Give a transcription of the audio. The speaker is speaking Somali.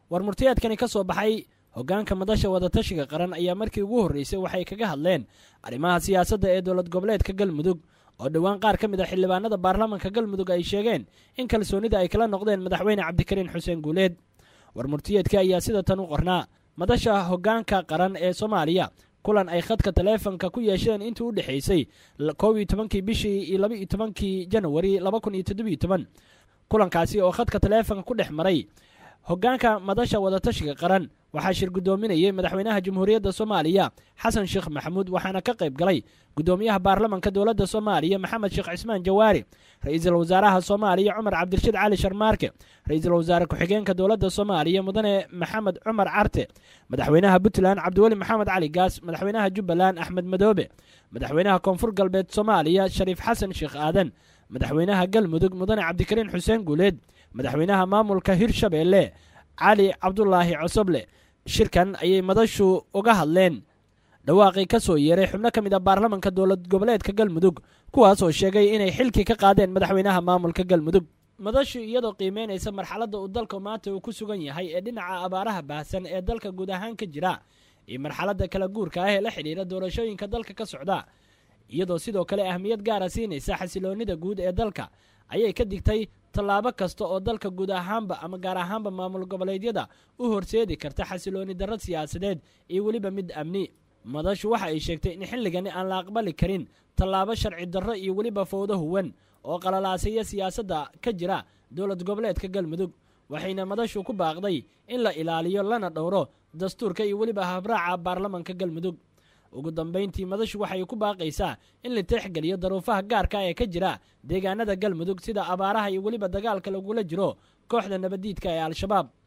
war murtiyeedkani ka soo baxay hoggaanka madasha wadatashiga qaran ayaa markii ugu horreysay waxay kaga hadleen arrimaha siyaasadda ee dowlad goboleedka galmudug oo dhowaan qaar ka mid a xildhibaanada baarlamaanka galmudug ay sheegeen in kalsoonida ay kala noqdeen madaxweyne cabdikariin xuseen guuleed war murtiyeedka ayaa sida tan u qornaa madasha hoggaanka qaran ee soomaaliya kulan ay khadka taleefonka ku yeesheen intii u dhexaysay kow iyo tobankii bishii iyo laba iyo tobankii janawari laba kun iyo toddobiyo toban kulankaasi oo khadka taleefonka ku dhex maray hoggaanka madasha wadatashiga qaran waxaa shir guddoominayay madaxweynaha jamhuuriyadda soomaaliya xasan sheekh maxamuud waxaana ka qayb galay guddoomiyaha baarlamanka dowladda soomaaliya maxamed sheekh cismaan jawaari ra-iisul wasaaraha soomaaliya cumar cabdirashiid cali sharmaarke ra-iisul wasaare ku-xigeenka dowladda soomaaliya mudane maxamed cumar carte madaxweynaha puntland cabdiweli maxamed cali gaas madaxweynaha jubbaland axmed madoobe madaxweynaha koonfur galbeed soomaaliya shariif xasan sheekh aadan madaxweynaha galmudug mudane cabdikariin xuseen guuleed madaxweynaha maamulka hirshabeelle cali cabdulaahi cosoble shirkan ayay madashu uga hadleen dhawaaqii ka soo yeeray xubno ka mid a baarlamanka dowlad goboleedka galmudug kuwaas oo sheegay inay xilkii ka qaadeen madaxweynaha maamulka galmudug madashu iyadoo qiimeynaysa marxaladda uu dalka maanta uu ku sugan yahay ee dhinaca abaaraha baahsan ee dalka guud ahaan ka jira iyo marxaladda kala guurka ah ee la xidhiira doorashooyinka dalka ka socda iyadoo sidoo kale ahmiyad gaara siinaysa xasiloonnida guud ee dalka ayay ka digtay tallaabo kasta oo dalka guud ahaanba ama gaar ahaanba maamul goboleedyada u horseedi karta xasilooni darro siyaasadeed iyo weliba mid amni madashu waxa ay sheegtay in xilligani aan la aqbali karin tallaabo sharci darro iyo weliba fowdo huwan oo qalalaasaya siyaasadda ka jira dowlad goboleedka galmudug waxayna madashu ku baaqday in la ilaaliyo lana dhowro dastuurka iyo weliba habraaca baarlamanka galmudug ugu dambayntii madashu waxay ku baaqaysaa in la teexgeliyo daruufaha gaarka ee ka jira deegaanada galmudug sida abaaraha iyo weliba dagaalka lagula jiro kooxda nabaddiidka ee al-shabaab